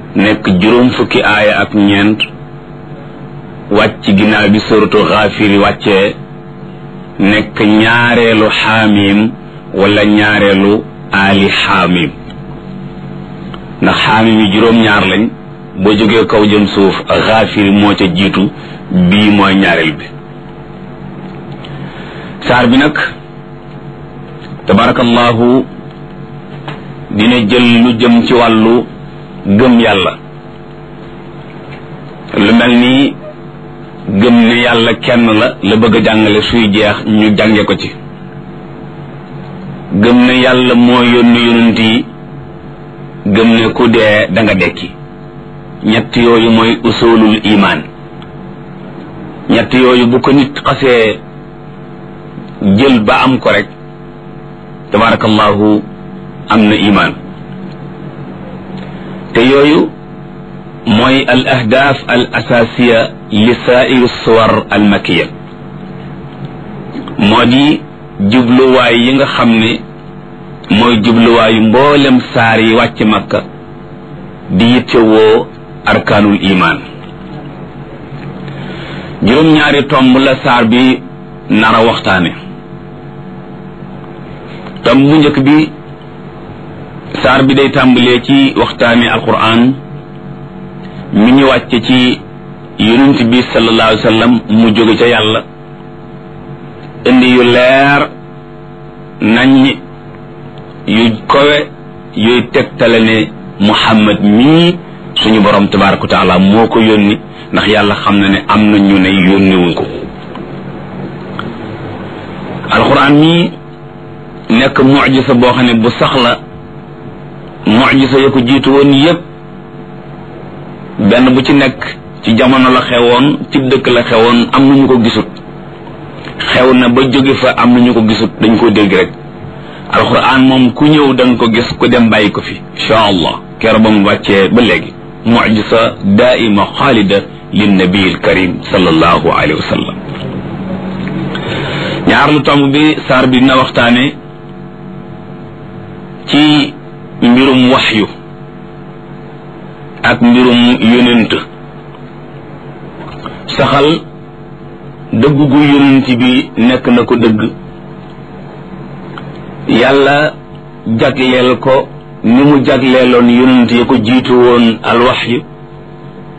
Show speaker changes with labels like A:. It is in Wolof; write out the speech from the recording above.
A: nekk juróom fukki aaya ak ñeent wàcc ginnaaw bi suratu xaafiri wàccee nekk ñaareelu xaamim wala ñaareelu aali xaamim ndax xaamim yi juróom-ñaar lañ boo jógee kaw jëm suuf xaafiri moo ca jiitu bii mooy ñaareel bi saar bi nag tabarakallahu dina jël lu jëm ci wàllu gëm yàlla lu mel ni gëm ne yàlla kenn la la bëgg a jàngale suy jeex ñu jànge ko ci gëm ne yàlla moo yónni yonent yi gëm ne ku dee da nga dekki ñett yooyu mooy usulul imaan ñett yooyu bu ko nit xasee jël ba am ko rek tabarakallahu am na imaan te yooyu mooy al ahdaaf al asaasiya li saairu suwar al makiya moo di jubluwaay yi nga xam ne mooy jubluwaayu mboolem saar yi wàcc makka di yittewoo arkaanul imaan juróom-ñaari tomb la saar bi nara waxtaane tomb bu njëkk bi saar bi day tàmbalee ci waxtaane alquran mi ñu wàcce ci yonent bi sallallahu alayhi wa sallam mu jóge ca yàlla indi yu leer nañ yu kowe yuy tegtale ne muhammad mii suñu borom tabaraka wa taala moo ko yónni ndax yàlla xam na ne am na ñu ne yónniwuñ ko alquran mii nekk mujisa boo xam ne bu sax la mujisa ya ko jiitu woon yépp benn bu ci nekk ci jamono la xewoon ci dëkk la xewoon am na ñu ko gisut xew na ba jóge fa am na ñu ko gisut dañ ko dégg rek alquran moom ku ñëw da nga ko gis ku dem bàyyi ko fi insha allah kero ba mu wàccee ba léegi mujisa daaima xaalida lin nabi karim sallallahu alayhi wa sallam ñaar lu tomb bi saar bi dina waxtaane ci mbirum waxyu ak mbirum yonent saxal dëgg gu yonent bi nekk na ko dëgg yàlla jagleel ko ni mu jagleeloon yonent ya ko jiitu woon alwaxyu